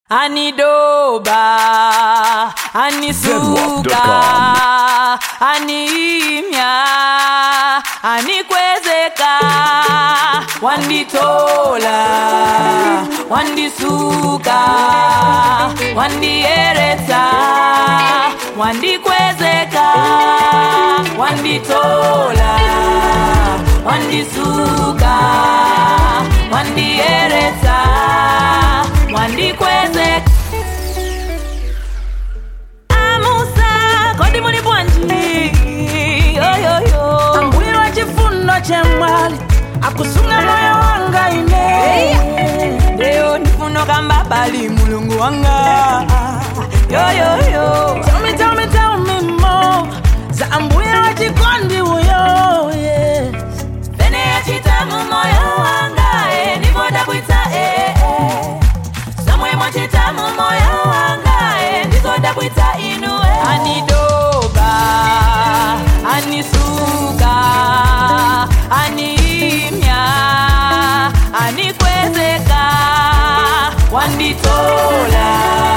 anidoba anisuka animya anikwezeka wanditola wandisuka wandieretsa wandikwezeka wanditola wandisuka wandieretsa wandikwezeka amusa kodi muli bwanji yoyoyo Ambuye wa chifundo chemwali akusunga moyo wanga ine leo ndifuno kamba bali mulungu wanga yoyoyo Tell me, tell me, tell me more za ambuye wa chikondi uyo yes. pene yachita mu moyo wanga e ndivoda kuita e e. somwe mwachita mu moyo wanga e ndizoda kuita inu e anidoba anisuka animya anikwezeka wanditola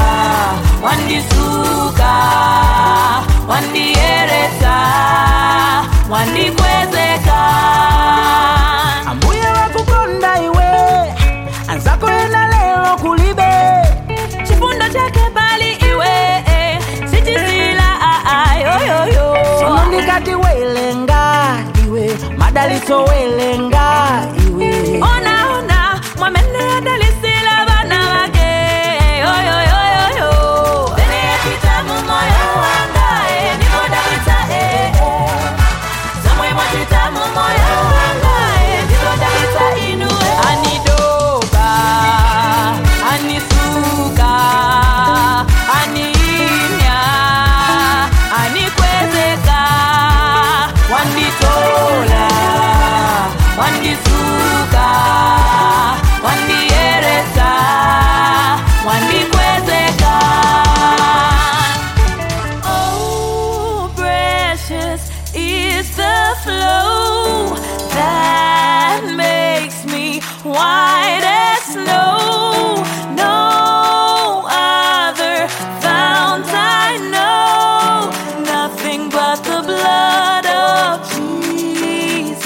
wandisuka wandieretsa wandikwezeka ambuye wakukonda iwe anzako ena lero kulibe chifundo chake bali iwe eh, sichisila ayoyoyo sono ndikati welenga iwe madaliso welenga iwe ona ona mwamene adalisila bana bake yoyoyoyoyo pene yachita mu moyo wanga eh, ndivoda kuita eh, eh. somwe mwachita mu moyo wanga eh, ndivoda kuita inu eh. anidoba anisuka animya anikwezeka wanditola wandisuka wandieretsa wandikwezeka Oh, precious is the flow that makes me white as snow. No other fount I know, nothing but the blood of Jesus.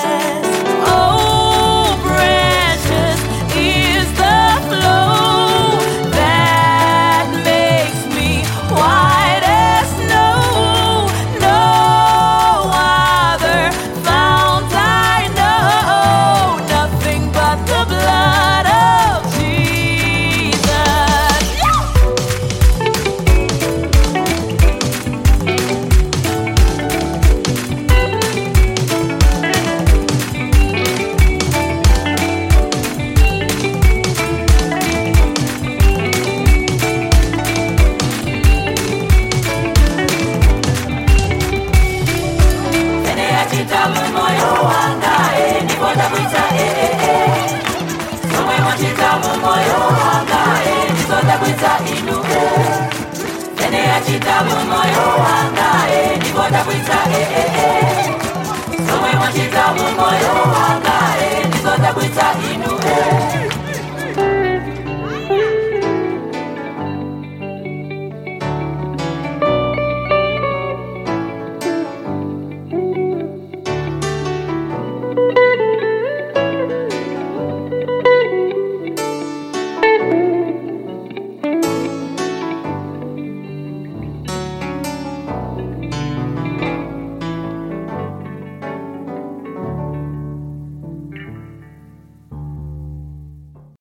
Oh, precious is the flow that makes me white as snow. No other fount I know, nothing but the blood of Jesus. Pene yachita mu moyo wanga eh, ndivoda kuita eh eh eh. Somwe mwachita mu moyo wanga eh, ndizoda kuita inu eh. Pene yachita mu moyo wanga